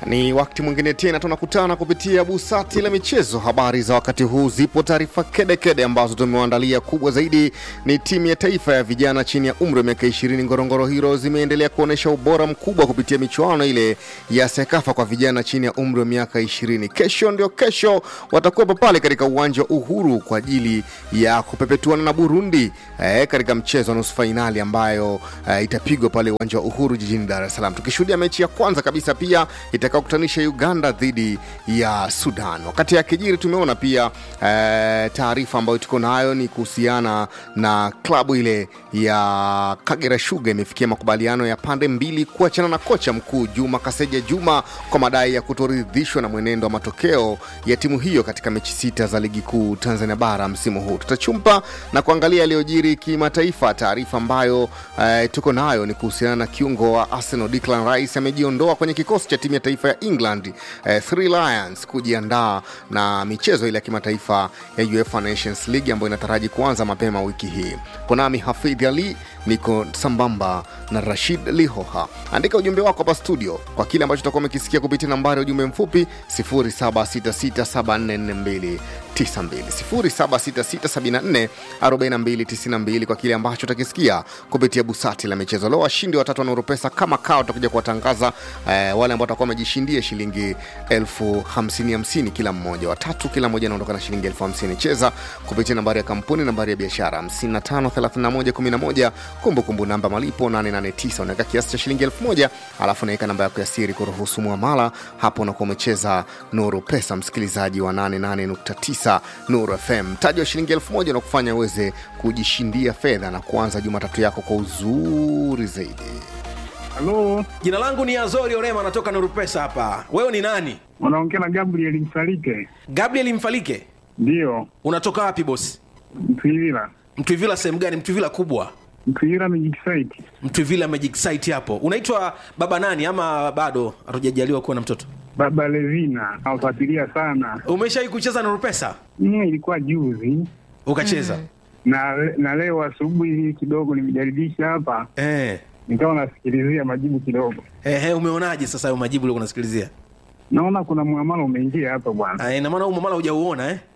Ni wakati mwingine tena tunakutana kupitia busati la michezo. Habari za wakati huu zipo taarifa kedekede ambazo tumewaandalia. Kubwa zaidi ni timu ya taifa ya vijana chini ya umri wa miaka 20 Ngorongoro Heroes imeendelea kuonyesha ubora mkubwa kupitia michuano ile ya Sekafa kwa vijana chini ya umri wa miaka 20. Kesho ndio kesho watakuwepo pale katika uwanja wa Uhuru kwa ajili ya kupepetuana na Burundi eh, katika mchezo wa nusu fainali ambayo eh, itapigwa pale uwanja wa Uhuru jijini Dar es Salaam, tukishuhudia mechi ya kwanza kabisa pia itakaokutanisha Uganda dhidi ya Sudan. Wakati ya kijiri tumeona pia eh, taarifa ambayo tuko nayo ni kuhusiana na klabu ile ya Kagera Sugar imefikia makubaliano ya pande mbili kuachana na kocha mkuu Juma Kaseja Juma kwa madai ya kutoridhishwa na mwenendo wa matokeo ya timu hiyo katika mechi sita za ligi kuu Tanzania bara msimu huu. Tutachumpa na kuangalia yaliyojiri kimataifa. Taarifa ambayo eh, tuko nayo ni kuhusiana na kiungo wa Arsenal Declan Rice amejiondoa kwenye kikosi cha timu ya taifa ya England eh, Three Lions kujiandaa na michezo ile ya kimataifa ya UEFA Nations League ambayo inataraji kuanza mapema wiki hii. Konami Hafidh Ali niko sambamba na Rashid Lihoha. Andika ujumbe wako hapa studio kwa kile ambacho utakuwa umekisikia kupitia nambari ya ujumbe mfupi 0766744292 0766744292 kwa kile ambacho utakisikia kupitia busati la michezo. Leo washindi watatu wanaoropesa kama kao tutakuja kuwatangaza eh, wale ambao watakuwa wamejishindia shilingi elfu hamsini hamsini kila mmoja, watatu kila mmoja anaondoka na shilingi elfu hamsini. Cheza kupitia nambari ya kampuni, nambari ya biashara 553111 kumbukumbu namba malipo 889 unaweka kiasi cha shilingi elfu moja alafu unaweka namba yako ya siri kuruhusu muamala hapo unakuwa umecheza nuru pesa msikilizaji wa 88.9 nuru fm mtaji wa shilingi elfu moja unakufanya uweze kujishindia fedha na kuanza jumatatu yako kwa uzuri zaidi Halo, Jina langu ni Azori Orema, natoka Nuru Pesa hapa. Wewe ni nani? unaongea na Gabriel Msalike? Gabriel Mfalike. Ndiyo, Unatoka wapi bosi? Mtwivila. Mtwivila sehemu gani? Mtwivila kubwa, Mtwivila Magic Site. Mtwivila Magic Site hapo. Unaitwa baba nani ama bado hatujajaliwa kuwa na mtoto? Baba Levina, nawafuatilia sana. Umeshawahi kucheza Nuru Pesa? Mm, ilikuwa juzi Ukacheza? na na leo asubuhi kidogo nimejaribisha hapa, Eh. nikawa nasikilizia majibu kidogo, Ehe, umeonaje sasa hayo majibu uliokuwa unasikilizia? naona kuna muamala umeingia hapa bwana. Ah, ina maana huu mamala hujauona eh?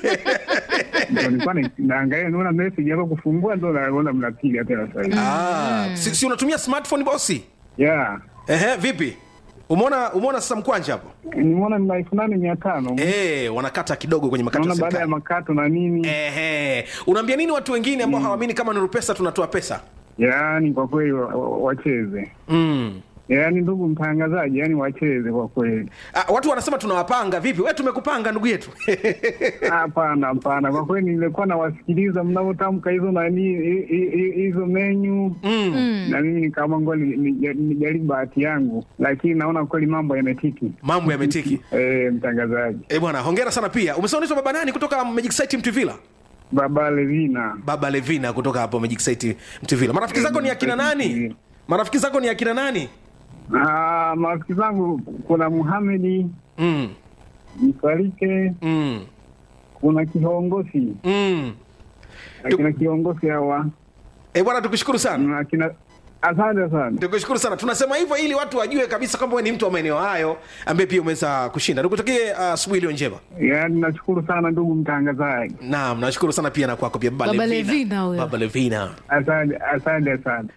Ndio nilikuwa na- naangalia, naona message yako kufungua, ndo naona mnapiga tena sasa hivi. Ah, si, si unatumia smartphone bosi? Yeah, Ehe, vipi? Umeona umeona sasa mkwanja hapo? nimeona ni elfu nane mia tano Eh, wanakata kidogo kwenye makato ya naona baada ya serikali. makato na nini. Ehe, unaambia nini watu wengine ambao hawaamini kama Nuru Pesa tunatoa pesa? Yaani kwa kweli wa- wa- wacheze Mm. yaani ndugu mtangazaji, yaani wacheze kwa kweli. Ah, watu wanasema tunawapanga vipi? We tumekupanga ndugu yetu. Hapana, hapana, kwa kweli nilikuwa nawasikiliza mnavyotamka hizo nani hi- hi- hi- hizo menyu mm. na mimi nikaamua ngoja ni- ni- nijaribu bahati yangu, lakini naona kweli mambo yametiki. Mambo yametiki. Eh, mtangazaji Eh bwana, hongera sana pia. Umesema unaitwa baba nani kutoka Magic Site Mtuvila? Baba Levina, Baba Levina kutoka hapo Magic Site Mtuvila. Marafiki zako ni akina nani? Marafiki zako ni akina nani? Ah, marafiki zangu kuna Muhamedi Mm. Msalike, Mm. kuna kiongozi Mm. akina kiongozi hawa Eh bwana, tukushukuru sana. na akina asante sana. Tukushukuru sana. Tunasema hivyo ili watu wajue kabisa kwamba wewe ni mtu wa maeneo hayo ambaye pia umeweza kushinda. Nikutakie uh, asubuhi iliyo njema. Yaani nashukuru sana ndugu mtangazaji, Naam, nashukuru sana pia na kwako pia Baba, Baba Levina huyo. Baba Levina. asante asante sana.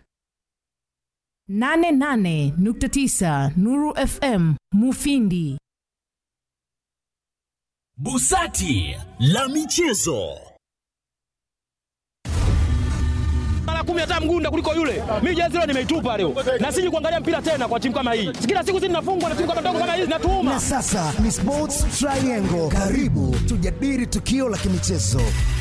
88.9 Nuru FM Mufindi. Busati la michezo. mara kumi hata mgunda kuliko yule. Mimi jezi leo nimeitupa leo, na siji kuangalia mpira tena kwa timu kama hii. Kila siku sisi tunafungwa na timu kama ndogo kama hizi, natuuma Na sasa ni Sports Triangle. Karibu tujadili tukio la kimichezo